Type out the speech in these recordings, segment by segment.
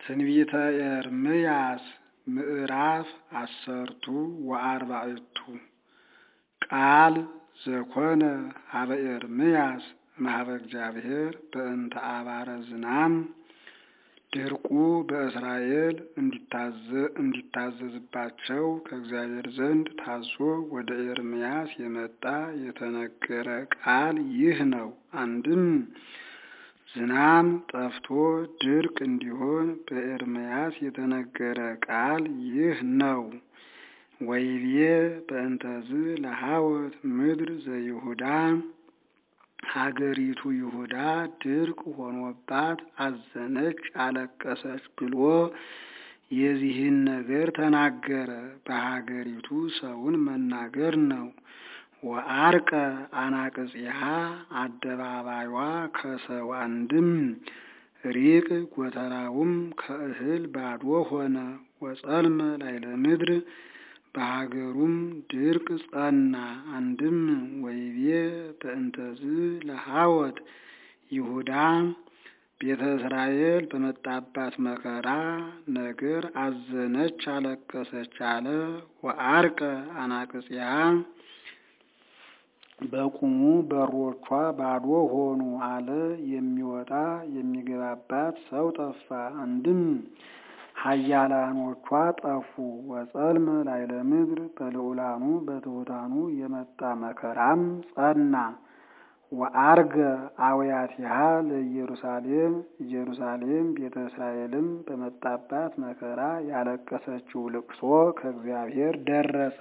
ትንቢተ ኤርምያስ ምዕራፍ አሰርቱ ወአርባዕቱ ቃል ዘኮነ ሀበ ኤርምያስ እምኀበ እግዚአብሔር በእንተ አባረ ዝናም ድርቁ በእስራኤል እንዲታዘዝባቸው ከእግዚአብሔር ዘንድ ታዞ ወደ ኤርምያስ የመጣ የተነገረ ቃል ይህ ነው። አንድም ዝናም ጠፍቶ ድርቅ እንዲሆን በኤርምያስ የተነገረ ቃል ይህ ነው። ወይቤ በእንተዝ ለሐወት ምድር ዘይሁዳ ሀገሪቱ ይሁዳ ድርቅ ሆኖባት አዘነች፣ አለቀሰች ብሎ የዚህን ነገር ተናገረ። በሀገሪቱ ሰውን መናገር ነው። ወአርቀ አናቅጽሃ አደባባይዋ ከሰው አንድም ሪቅ ጎተራውም ከእህል ባዶ ሆነ። ወጸልመ ላይለ ምድር በሀገሩም ድርቅ ጸና። አንድም ወይቤ በእንተዝ ለሐወት ይሁዳ ቤተ እስራኤል በመጣባት መከራ ነገር አዘነች፣ አለቀሰች አለ። ወአርቀ አናቅጽያ በቁሙ በሮቿ ባዶ ሆኑ አለ። የሚወጣ የሚገባባት ሰው ጠፋ። አንድም ኃያላኖቿ ጠፉ። ወጸልመ ላይለ ምድር በልዑላኑ በትሑታኑ የመጣ መከራም ጸና። ወአርገ አውያቲሃ ለኢየሩሳሌም ኢየሩሳሌም ቤተ እስራኤልም በመጣባት መከራ ያለቀሰችው ልቅሶ ከእግዚአብሔር ደረሰ።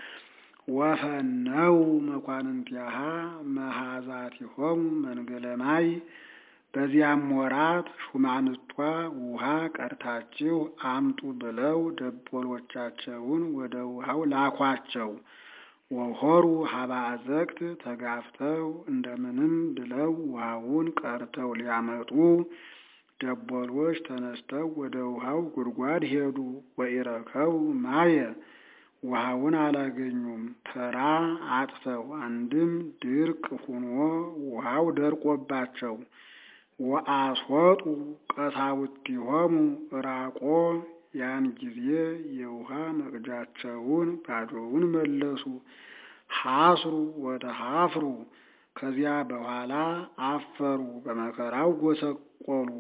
ወፈነው መኳንንቲሃ መሃዛቲሆሙ መንገለ ማይ በዚያም ወራት ሹማንቷ ውሃ ቀድታችሁ አምጡ ብለው ደቦሎቻቸውን ወደ ውሃው ላኳቸው። ወሆሩ ሀባ አዘቅት ተጋፍተው እንደምንም ብለው ውሃውን ቀድተው ሊያመጡ ደቦሎች ተነስተው ወደ ውሃው ጉድጓድ ሄዱ። ወኢረከቡ ማየ ውሃውን አላገኙም። ተራ አጥተው አንድም ድርቅ ሁኖ ውሃው ደርቆባቸው ወአስወጡ ቀሳውስቲሆሙ ራቆ ያን ጊዜ የውሃ መቅጃቸውን ባዶውን መለሱ። ሐስሩ ወተሐፍሩ ከዚያ በኋላ አፈሩ፣ በመከራው ጎሰቆሉ።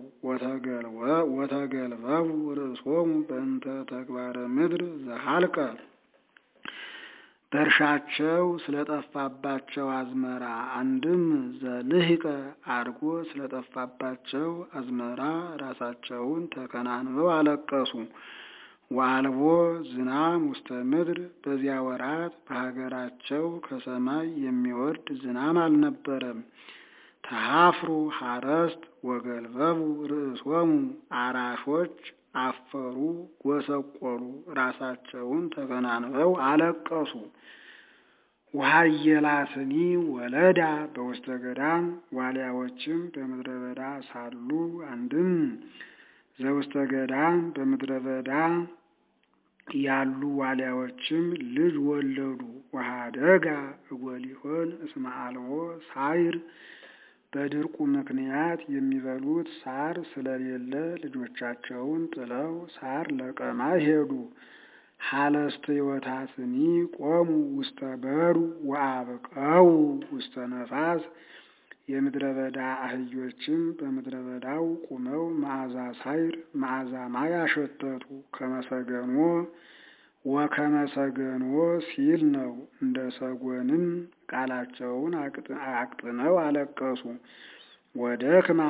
ወተገልበቡ ርእሶሙ በእንተ ተግባረ ምድር ዘሃልቀ በእርሻቸው ስለጠፋባቸው አዝመራ አንድም ዘልህቀ አድጎ ስለጠፋባቸው አዝመራ ራሳቸውን ተከናንበው አለቀሱ። ወአልቦ ዝናም ውስተ ምድር በዚያ ወራት በሀገራቸው ከሰማይ የሚወርድ ዝናም አልነበረም። ተሐፍሩ ሐረስት ወገልበቡ ርእሶሙ አራሾች አፈሩ፣ ጎሰቆሉ፣ ራሳቸውን ተከናንበው አለቀሱ። ወሃየላትኒ ወለዳ በውስተ ገዳም ዋልያዎችም በምድረ በዳ ሳሉ አንድም ዘውስተ ገዳም በምድረ በዳ ያሉ ዋልያዎችም ልጅ ወለዱ። ወሃደጋ እጎሊሆን እስመ አልቦ ሳይር በድርቁ ምክንያት የሚበሉት ሳር ስለሌለ ልጆቻቸውን ጥለው ሳር ለቀማ ሄዱ። ሀለስተ ሕይወታትኒ ቆሙ ውስተ በሩ ወአብቀው ውስተ ነፋስ የምድረ በዳ አህዮችም በምድረ በዳው ቁመው መዓዛ ሳይር መዓዛ ማይ አሸተቱ። ከመሰገኖ ወከመሰገኖ ሲል ነው። እንደ ሰጎንም ቃላቸውን አቅጥነው አለቀሱ። ወደክማ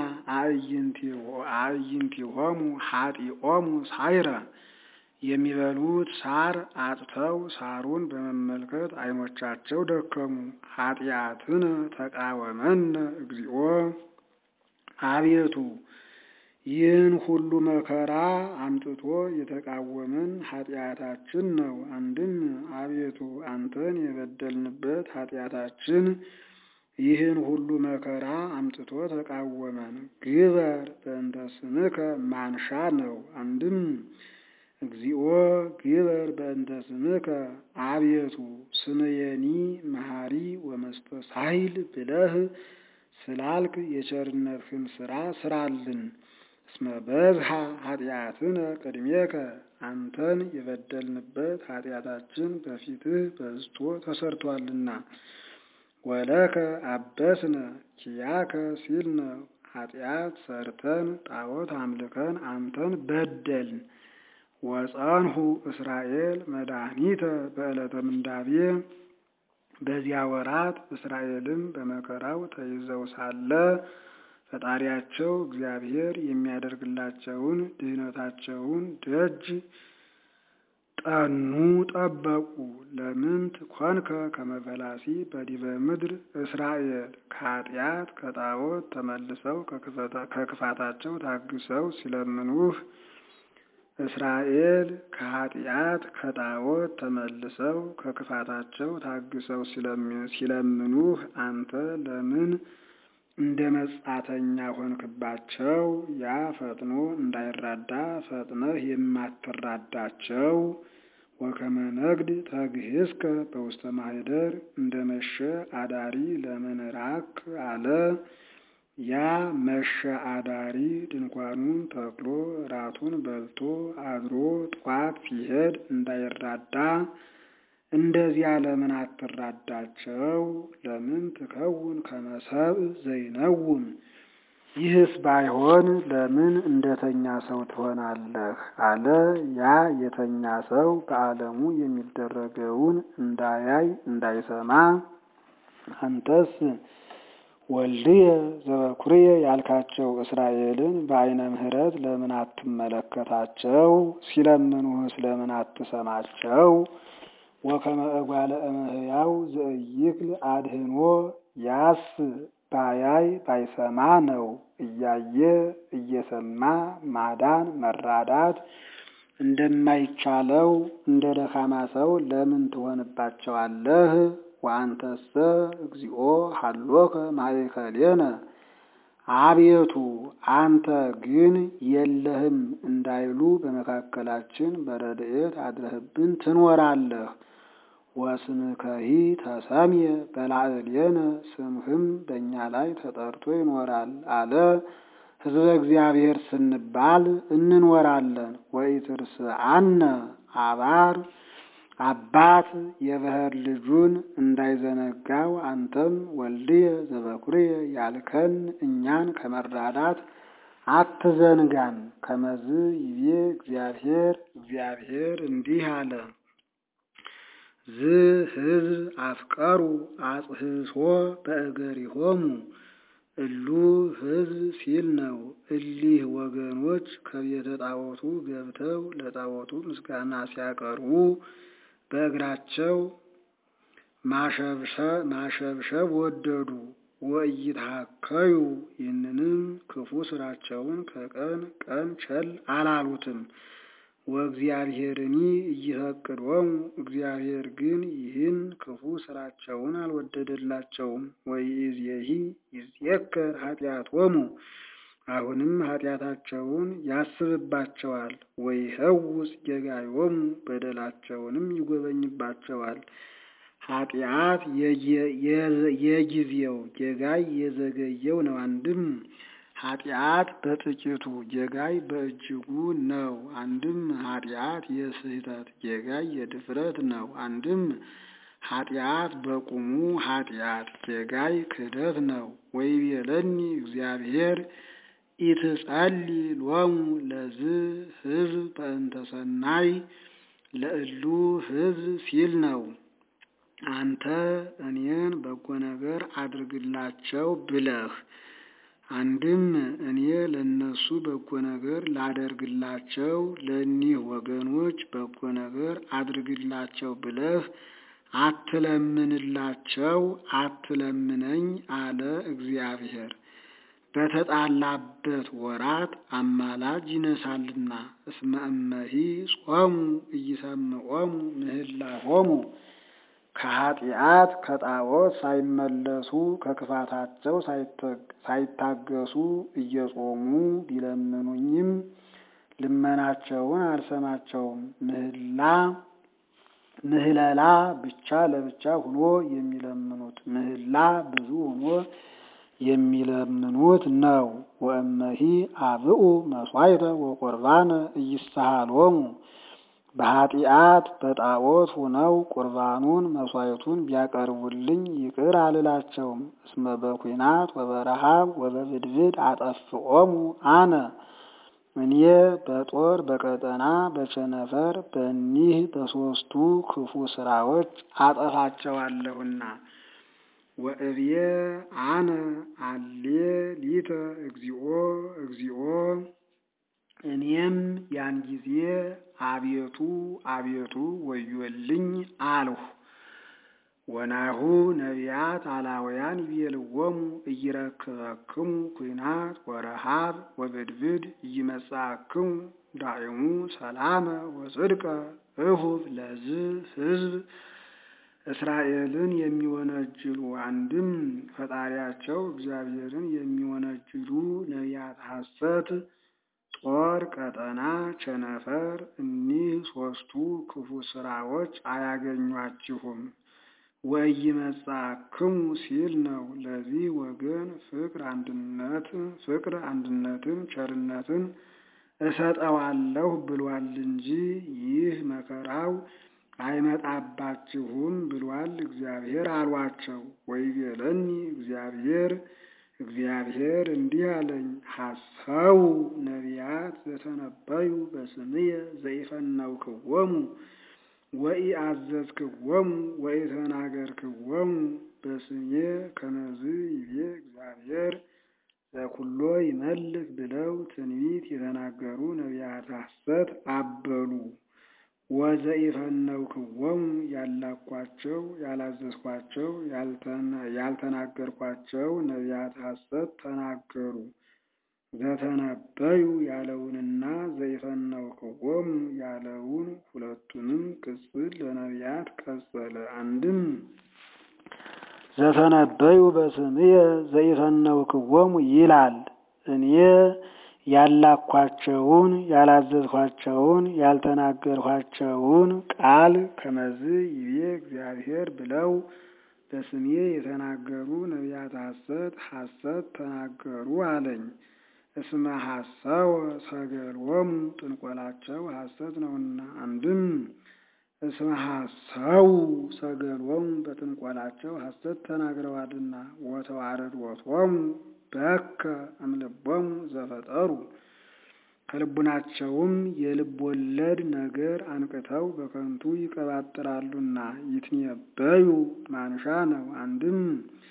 አዕይንቲሆሙ ሀጢኦሙ ሳይረ የሚበሉት ሳር አጥተው ሳሩን በመመልከት ዓይኖቻቸው ደከሙ። ኃጢአትነ ተቃወመነ እግዚኦ አቤቱ ይህን ሁሉ መከራ አምጥቶ የተቃወመን ኃጢአታችን ነው። አንድም አቤቱ አንተን የበደልንበት ኃጢአታችን ይህን ሁሉ መከራ አምጥቶ ተቃወመን። ግበር በእንተ ስምከ ማንሻ ነው። አንድም እግዚኦ ግበር በእንተ ስምከ አቤቱ ስምየኒ መሐሪ ወመስተሳሂል ብለህ ስላልክ የቸርነትህን ስራ ስራልን። እስመ በዝሃ ኃጢአትነ ቅድሜከ አንተን የበደልንበት ኃጢአታችን በፊትህ በዝቶ ተሰርቷልና። ወለከ አበስነ ኪያከ ሲልነ ኃጢአት ሰርተን ጣዖት አምልከን አንተን በደልን። ወጸንሁ እስራኤል መድኃኒተ በዕለተ ምንዳቤ በዚያ ወራት እስራኤልም በመከራው ተይዘው ሳለ ፈጣሪያቸው እግዚአብሔር የሚያደርግላቸውን ድህነታቸውን ደጅ ጠኑ ጠበቁ። ለምንት ኮንከ ከመፈላሲ በዲበ ምድር እስራኤል ከኃጢአት ከጣዖት ተመልሰው ከክፋታቸው ታግሰው ሲለምኑህ እስራኤል ከኃጢአት ከጣዖት ተመልሰው ከክፋታቸው ታግሰው ሲለምኑህ አንተ ለምን እንደ መጻተኛ ሆንክባቸው? ያ ፈጥኖ እንዳይራዳ ፈጥነህ የማትራዳቸው ወከመ ነግድ ተግህስከ በውስተ ማኅደር እንደ መሸ አዳሪ ለምን ራክ አለ። ያ መሸ አዳሪ ድንኳኑን ተክሎ ራቱን በልቶ አድሮ ጧት ሲሄድ እንዳይራዳ እንደዚያ ለምን አትራዳቸው? ለምን ትከውን ከመሰብ ዘይነውም ይህስ ባይሆን ለምን እንደተኛ ሰው ትሆናለህ? አለ። ያ የተኛ ሰው በዓለሙ የሚደረገውን እንዳያይ እንዳይሰማ አንተስ ወልድየ ዘበኩርየ ያልካቸው እስራኤልን በዓይነ ምሕረት ለምን አትመለከታቸው? ሲለምኑህስ ለምን አትሰማቸው? ወከመ እጓለ እመሕያው ዘኢይክል አድህኖ ያስ ባያይ ባይሰማ ነው። እያየ እየሰማ ማዳን መራዳት እንደማይቻለው እንደ ደካማ ሰው ለምን ትሆንባቸዋለህ? ወአንተሰ እግዚኦ ሀሎከ ማእከሌነ አቤቱ አንተ ግን የለህም እንዳይሉ በመካከላችን በረድኤት አድረህብን ትኖራለህ። ወስምከሂ ተሰምየ በላዕሌነ ስምህም በእኛ ላይ ተጠርቶ ይኖራል አለ። ሕዝበ እግዚአብሔር ስንባል እንኖራለን። ወኢትርስዓነ አባር አባት የበኵር ልጁን እንዳይዘነጋው አንተም ወልድየ ዘበኵርየ ያልከን እኛን ከመራዳት አትዘንጋን። ከመዝ ይቤ እግዚአብሔር እግዚአብሔር እንዲህ አለ። ዝ ሕዝብ አፍቀሩ አጽህሶ በእገሪሆሙ እሉ ሕዝብ ሲል ነው። እሊህ ወገኖች ከቤተ ጣዖቱ ገብተው ለጣዖቱ ምስጋና ሲያቀርቡ በእግራቸው ማሸብሸብ ወደዱ። ወኢይትሐከዩ ይህንንም ክፉ ስራቸውን ከቀን ቀን ቸል አላሉትም። ወእግዚአብሔርኒ ኢይፈቅዶሙ እግዚአብሔር ግን ይህን ክፉ ስራቸውን አልወደደላቸውም። ወኢይእዜሂ ይዜከር ኃጢአቶሙ አሁንም ኃጢአታቸውን ያስብባቸዋል። ወይኸውስ ጌጋዮሙ በደላቸውንም ይጎበኝባቸዋል። ኃጢአት የጊዜው ጌጋይ የዘገየው ነው። አንድም ኃጢአት በጥቂቱ ጌጋይ በእጅጉ ነው። አንድም ኃጢአት የስህተት ጌጋይ የድፍረት ነው። አንድም ኃጢአት በቁሙ ኃጢአት ጌጋይ ክህደት ነው። ወይቤለኒ እግዚአብሔር ኢትጸሊ ሎሙ ለዝ ሕዝብ በእንተ ሰናይ ለእሉ ሕዝብ ሲል ነው። አንተ እኔን በጎ ነገር አድርግላቸው ብለህ አንድም እኔ ለነሱ በጎ ነገር ላደርግላቸው ለእኒህ ወገኖች በጎ ነገር አድርግላቸው ብለህ አትለምንላቸው፣ አትለምነኝ አለ እግዚአብሔር። በተጣላበት ወራት አማላጅ ይነሳልና። እስመ እመሂ ጾሙ ኢይሰምዖሙ ምህላሆሙ ከኃጢአት ከጣዖት ሳይመለሱ ከክፋታቸው ሳይታገሱ እየጾሙ ቢለምኑኝም ልመናቸውን አልሰማቸውም። ምህላ ምህለላ ብቻ ለብቻ ሆኖ የሚለምኑት ምህላ ብዙ ሆኖ የሚለምኑት ነው። ወእመሂ አብኡ መስዋዕተ ወቁርባነ ኢይስሃሎሙ በኃጢአት በጣዖት ሁነው ቁርባኑን መስዋዕቱን ቢያቀርቡልኝ ይቅር አልላቸውም። እስመ በኩናት ወበረሃብ ወበብድብድ አጠፍኦሙ አነ እኔ በጦር በቀጠና በቸነፈር በኒህ በሦስቱ ክፉ ስራዎች አጠፋቸዋለሁና። ወእብየ አነ አሌ ሊተ እግዚኦ እግዚኦ እኔም ያን ጊዜ አቤቱ አቤቱ ወዮልኝ አልሁ። ወናሁ ነቢያት አላውያን ይቤልዎሙ ኢይረክበክሙ ኩናት ወረሃብ ወብድብድ ኢይመጽአክሙ ዳዕሙ ሰላመ ወጽድቀ እሁብ ለዝ ሕዝብ እስራኤልን የሚወነጅሉ አንድም ፈጣሪያቸው እግዚአብሔርን የሚወነጅሉ ነቢያት ሐሰት ጦር፣ ቀጠና፣ ቸነፈር እኒህ ሦስቱ ክፉ ስራዎች አያገኟችሁም። ወኢይመጽአክሙ ሲል ነው። ለዚህ ወገን ፍቅር አንድነት ፍቅር አንድነትን ቸርነትን እሰጠዋለሁ ብሏል እንጂ ይህ መከራው አይመጣባችሁም ብሏል እግዚአብሔር አሏቸው። ወይቤለኒ እግዚአብሔር እግዚአብሔር እንዲህ አለኝ፣ ሐሰው ነቢያት ዘተነበዩ በስምየ ዘይፈነውክዎሙ ወኢአዘዝክዎሙ ወኢተናገርክዎሙ በስሜ ከመዝ ይቤ እግዚአብሔር ዘኩሎ ይመልክ ብለው ትንቢት የተናገሩ ነቢያት ሐሰት አበሉ። ወዘኢፈነውክዎሙ ያላኳቸው ያላዘዝኳቸው ያልተናገርኳቸው ነቢያት ሐሰት ተናገሩ። ዘተነበዩ ያለውንና ዘይፈነውክዎሙ ያለውን ሁለቱንም ቅጽል ለነቢያት ቀጸለ። አንድም ዘተነበዩ በስምየ ዘይፈነውክዎሙ ይላል እኔ ያላኳቸውን ያላዘዝኳቸውን ያልተናገርኳቸውን ቃል ከመዝ ይቤ እግዚአብሔር ብለው በስሜ የተናገሩ ነቢያት ሐሰት ሐሰት ተናገሩ አለኝ። እስመ ሐሰወ ሰገልዎሙ ጥንቆላቸው ሐሰት ነውና። አንድም እስመ ሐሰው ሰገልዎሙ በጥንቆላቸው ሐሰት ተናግረዋልና። ወተዋረድዎቶሙ በከ እምልቦሙ ዘፈጠሩ ከልቡናቸውም የልብ ወለድ ነገር አንቅተው በከንቱ ይቀባጥራሉና። ይትነበዩ ማንሻ ነው። አንድም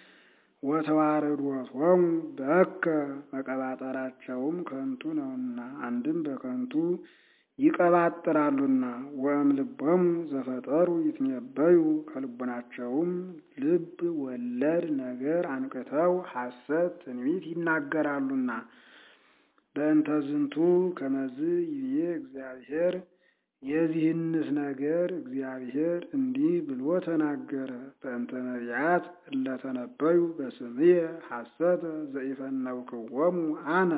ወተዋረድዎቶሙ በከ መቀባጠራቸውም ከንቱ ነውና። አንድም በከንቱ ይቀባጥራሉና። ወእምልቦሙ ዘፈጠሩ ይትነበዩ ከልቡናቸውም ልብ ወለድ ነገር አንቅተው ሐሰት ትንቢት ይናገራሉና። በእንተ ዝንቱ ከመዝ ይቤ እግዚአብሔር የዚህንስ ነገር እግዚአብሔር እንዲህ ብሎ ተናገረ። በእንተ ነቢያት እለተነበዩ በስምየ ሐሰተ ዘኢፈነውክዎሙ አነ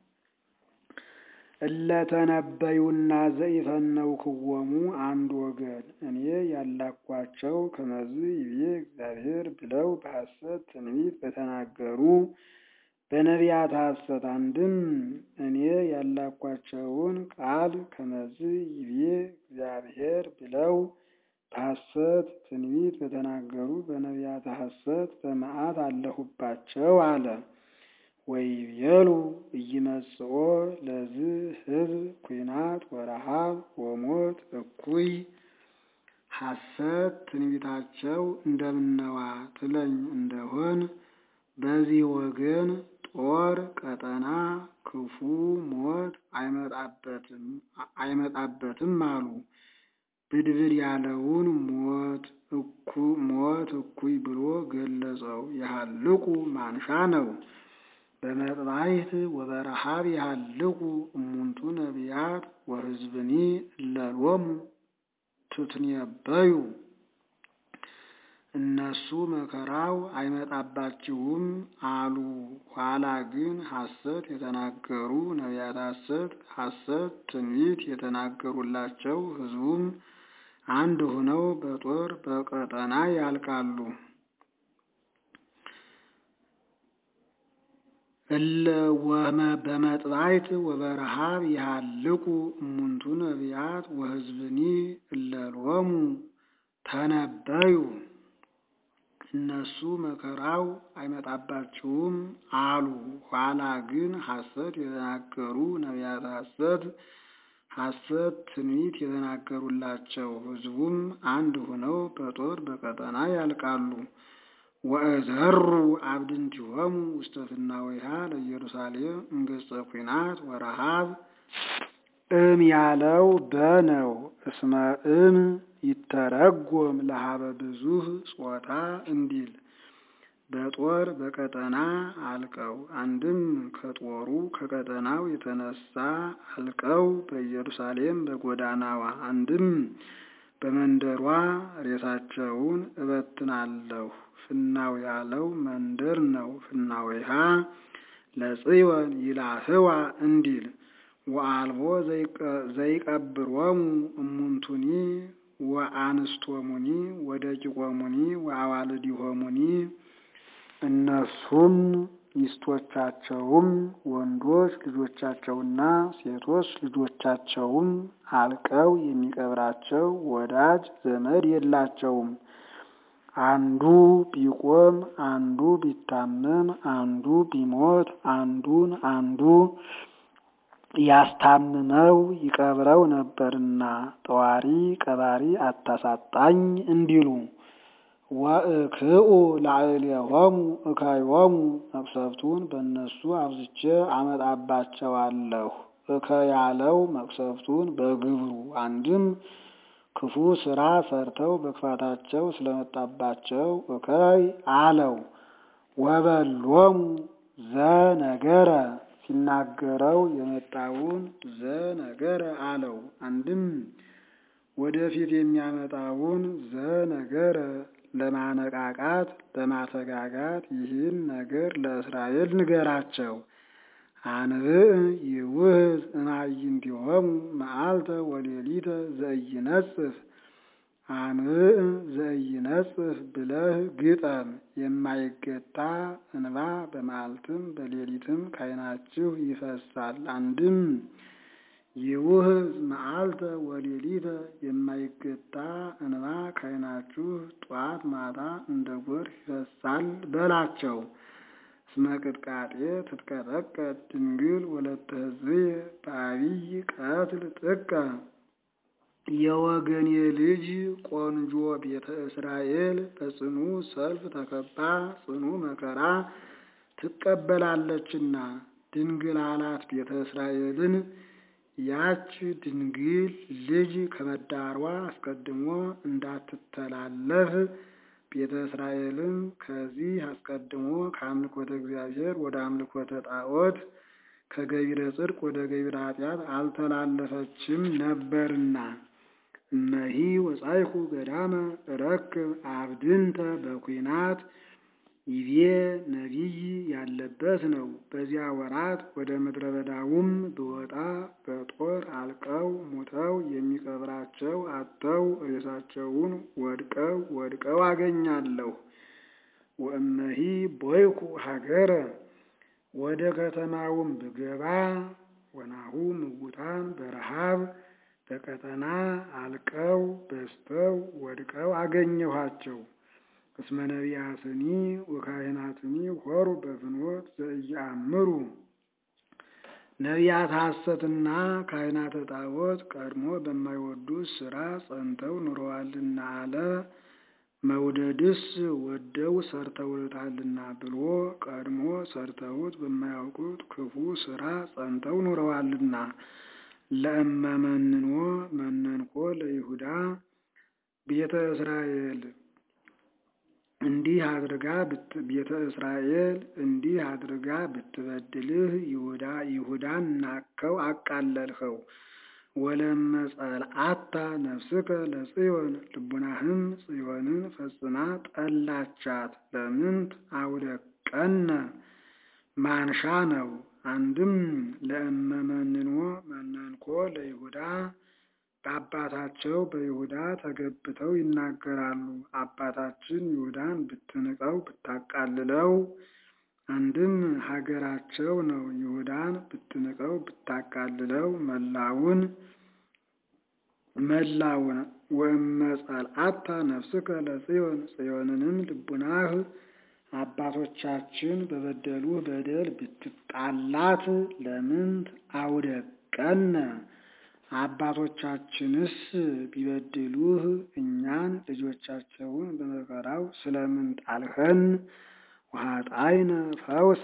እለተነበዩና ዘኢፈነውክዎሙ አንድ ወገን እኔ ያላኳቸው ከመዝ ይቤ እግዚአብሔር ብለው በሐሰት ትንቢት በተናገሩ በነቢያት ሐሰት አንድም እኔ ያላኳቸውን ቃል ከመዝ ይቤ እግዚአብሔር ብለው በሐሰት ትንቢት በተናገሩ በነቢያት ሐሰት በመዓት አለሁባቸው አለ። ወይቤሉ ኢይመጽኦ ለዝ ሕዝብ ኩናት ወረሃብ ወሞት እኩይ ሐሰት ትንቢታቸው እንደምነዋ ትለኝ እንደሆን በዚህ ወገን ጦር ቀጠና ክፉ ሞት አይመጣበትም አሉ። ብድብድ ያለውን ሞት ሞት እኩይ ብሎ ገለጸው። የሃልቁ ማንሻ ነው። በመጥባይት ወበረሃብ የሃልቁ እሙንቱ ነቢያት ወሕዝብኒ እለሎሙ ትትነበዩ እነሱ መከራው አይመጣባችሁም አሉ። ኋላ ግን ሐሰት የተናገሩ ነቢያት ሐሰት ሐሰት ትንቢት የተናገሩላቸው ሕዝቡም አንድ ሆነው በጦር በቀጠና ያልቃሉ። እለ ወመ በመጥባይት ወበረሃብ ይሃልቁ እሙንቱ ነቢያት ወሕዝብኒ እለ ሎሙ ተነበዩ። እነሱ መከራው አይመጣባችሁም አሉ። ኋላ ግን ሐሰት የተናገሩ ነቢያት ሐሰት ሐሰት ትንቢት የተናገሩላቸው ሕዝቡም አንድ ሆነው በጦር በቀጠና ያልቃሉ። ወእዘሩ አብድንቲሆሙ ውስተ ፍናዊሃ ለኢየሩሳሌም እንገጸ ኩናት ወረሃብ እም ያለው በነው እስመ እም ይተረጎም ለሀበ ብዙህ ጾታ እንዲል በጦር በቀጠና አልቀው አንድም ከጦሩ ከቀጠናው የተነሳ አልቀው በኢየሩሳሌም በጎዳናዋ አንድም በመንደሯ ሬሳቸውን እበትናለሁ። ፍናው ያለው መንደር ነው። ፍናዊሃ ለጽዮን ይላህዋ እንዲል ወአልቦ ዘይቀብሮሙ እሙንቱኒ ወአንስቶሙኒ ወደቂቆሙኒ ወአዋልዲሆሙኒ እነሱም ሚስቶቻቸውም ወንዶች ልጆቻቸውና ሴቶች ልጆቻቸውም አልቀው የሚቀብራቸው ወዳጅ ዘመድ የላቸውም። አንዱ ቢቆም አንዱ ቢታመም አንዱ ቢሞት አንዱን አንዱ ያስታምመው ይቀብረው ነበርና ጠዋሪ ቀባሪ አታሳጣኝ እንዲሉ ወእክኡ ላዕሌሆሙ እከዮሙ መቅሰፍቱን በእነሱ አብዝቼ አመጣባቸዋለሁ። እከ ያለው መቅሰፍቱን በግብሩ አንድም ክፉ ስራ ሰርተው በክፋታቸው ስለመጣባቸው እከይ አለው። ወበሎሙ ዘነገረ ሲናገረው የመጣውን ዘነገረ አለው። አንድም ወደፊት የሚያመጣውን ዘነገረ ለማነቃቃት ለማተጋጋት ይህን ነገር ለእስራኤል ንገራቸው። አንብዕ ይውህዝ እማይንቲሆሙ መዓልተ ወሌሊተ ዘኢይነጽፍ አንብዕ ዘኢይነጽፍ ብለህ ግጠም። የማይገታ እንባ በመዓልትም በሌሊትም ካይናችሁ ይፈሳል። አንድም ይውህዝ መዓልተ ወሌሊተ የማይገታ እንባ ካይናችሁ ጧት ማታ እንደ ጎርፍ ይፈሳል በላቸው። እስመ ቅጥቃጤ ትትቀጠቀጥ ድንግል ወለተ ሕዝብየ በአቢይ ቀትል ጥቀ የወገኔ ልጅ ቆንጆ ቤተ እስራኤል በጽኑ ሰልፍ ተከባ ጽኑ መከራ ትቀበላለችና ድንግል አላት ቤተ እስራኤልን ያች ድንግል ልጅ ከመዳሯ አስቀድሞ እንዳትተላለፍ ቤተ እስራኤልም ከዚህ አስቀድሞ ከአምልኮተ እግዚአብሔር ወደ አምልኮተ ጣዖት ከገቢረ ጽድቅ ወደ ገቢረ ኃጢአት አልተላለፈችም ነበርና። እመሂ ወጻይኩ ገዳመ እረክብ አብድንተ በኩናት ይቤ ነቢይ ያለበት ነው። በዚያ ወራት ወደ ምድረ በዳውም ብወጣ በጦር አልቀው ሙተው የሚቀብራቸው አጥተው ሬሳቸውን ወድቀው ወድቀው አገኛለሁ። ወእመሂ ቦይኩ ሀገረ ወደ ከተማውም ብገባ ወናሁ ምውታን በረሃብ በቀጠና አልቀው በስተው ወድቀው አገኘኋቸው። እስመ ነቢያትኒ ወካህናትኒ ሆሩ በፍኖት ዘኢየአምሩ ነቢያት ሐሰትና ካህናተ ጣዖት ቀድሞ በማይወዱት ሥራ ጸንተው ኑረዋልና አለ። መውደድስ ወደው ሰርተውታልና ብሎ ቀድሞ ሰርተውት በማያውቁት ክፉ ሥራ ጸንተው ኑረዋልና። ለእመመንኖ መነንኮ ለይሁዳ ቤተ እስራኤል እንዲህ አድርጋ ቤተ እስራኤል እንዲህ አድርጋ ብትበድልህ ይሁዳ ይሁዳን ናቅከው አቃለልኸው። ወለመጸልአታ ነፍስከ ለጽዮን ልቡናህም ጽዮንን ፈጽማ ጠላቻት። ለምንት አውደቀነ ማንሻ ነው። አንድም ለእመመንኖ መነንኮ ለይሁዳ በአባታቸው በይሁዳ ተገብተው ይናገራሉ። አባታችን ይሁዳን ብትንቀው ብታቃልለው አንድም ሀገራቸው ነው። ይሁዳን ብትንቀው ብታቃልለው መላውን መላውን ወመጸልአታ ነፍስከ ለጽዮን ጽዮንንም ልቡናህ አባቶቻችን በበደሉህ በደል ብትጣላት ለምንት አውደቀነ አባቶቻችንስ ቢበድሉህ እኛን ልጆቻቸውን በመከራው ስለምን ጣልኸን? ወኃጣይነ ፈውሰ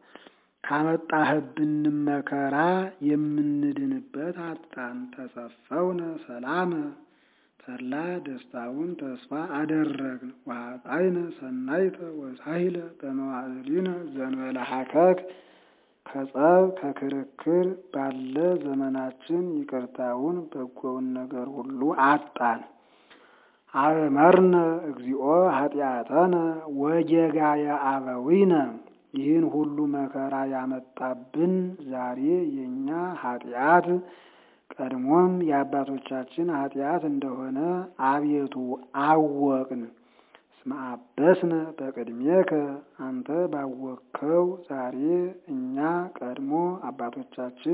ካመጣህብንም መከራ የምንድንበት አጣን። ተሰፈውነ ሰላመ ተድላ ደስታውን ተስፋ አደረግን። ወኃጣይነ ሰናይተ ወሳሂለ በመዋዕሊነ ዘንበለ ሀከክ ከጸብ ከክርክር ባለ ዘመናችን ይቅርታውን በጎውን ነገር ሁሉ አጣን። አእመርነ እግዚኦ ኃጢአተነ ወጌጋየ አበዊነ ይህን ሁሉ መከራ ያመጣብን ዛሬ የእኛ ኃጢአት ቀድሞም የአባቶቻችን ኃጢአት እንደሆነ አቤቱ አወቅን። እስመ አበስነ በቅድሜከ አንተ ባወቅከው ዛሬ እኛ ቀድሞ አባቶቻችን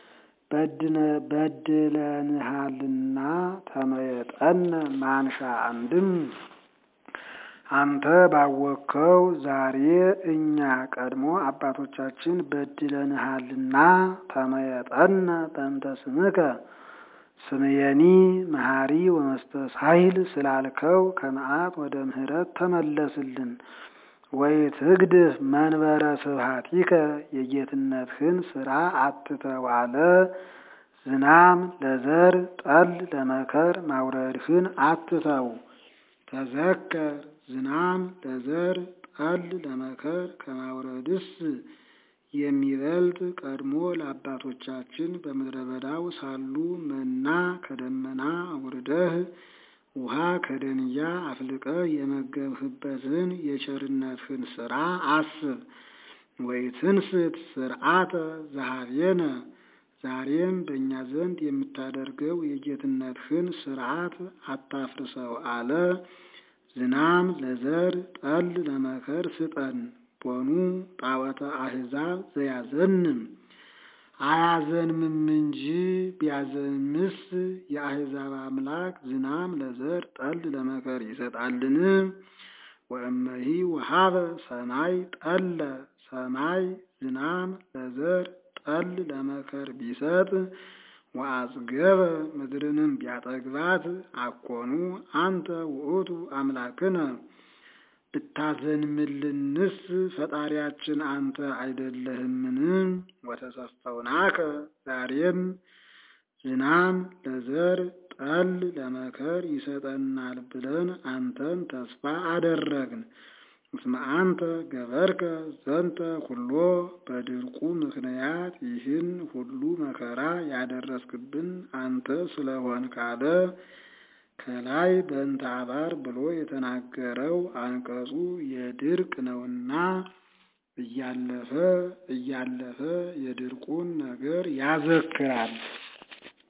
በድለንሃልና ተመየጠነ ማንሻ አንድም አንተ ባወቅከው ዛሬ እኛ ቀድሞ አባቶቻችን በድለንሃልና ተመየጠነ በእንተ ስምከ ስምየኒ መሐሪ ወመስተሳሂል ስላልከው ከመዓት ወደ ምሕረት ተመለስልን። ወይ ትግድፍ መንበረ ስብሐቲከ የጌትነትህን ስራ አትተው አለ። ዝናም ለዘር ጠል ለመከር ማውረድህን አትተው። ተዘከር ዝናም ለዘር ጠል ለመከር ከማውረድስ የሚበልጥ ቀድሞ ለአባቶቻችን በምድረ በዳው ሳሉ መና ከደመና አውርደህ ውሃ ከደንያ አፍልቀህ የመገብህበትን የቸርነትህን ስራ አስብ። ወይትንስት ስርዓተ ዘኀቤነ ዛሬም በእኛ ዘንድ የምታደርገው የጌትነትህን ስርዓት አታፍርሰው አለ። ዝናም ለዘር ጠል ለመከር ስጠን። ቦኑ ጣዖተ አሕዛብ ዘያዘንም አያዘንምም እንጂ ቢያዘንምስ የአሕዛብ አምላክ ዝናም ለዘር ጠል ለመከር ይሰጣልን? ወእመሂ ወሀበ ሰማይ ጠለ ሰማይ ዝናም ለዘር ጠል ለመከር ቢሰጥ ወአጽገበ ምድርንም ቢያጠግባት አኮኑ አንተ ውእቱ አምላክነ ብታዘንምልንስ ፈጣሪያችን አንተ አይደለህምን? ወተሰፈውናከ ዛሬም ዝናም ለዘር ጠል ለመከር ይሰጠናል ብለን አንተን ተስፋ አደረግን። እስመ አንተ ገበርከ ዘንተ ሁሎ በድርቁ ምክንያት ይህን ሁሉ መከራ ያደረስክብን አንተ ስለሆን ካለ ከላይ በእንተ አባር ብሎ የተናገረው አንቀጹ የድርቅ ነውና እያለፈ እያለፈ የድርቁን ነገር ያዘክራል።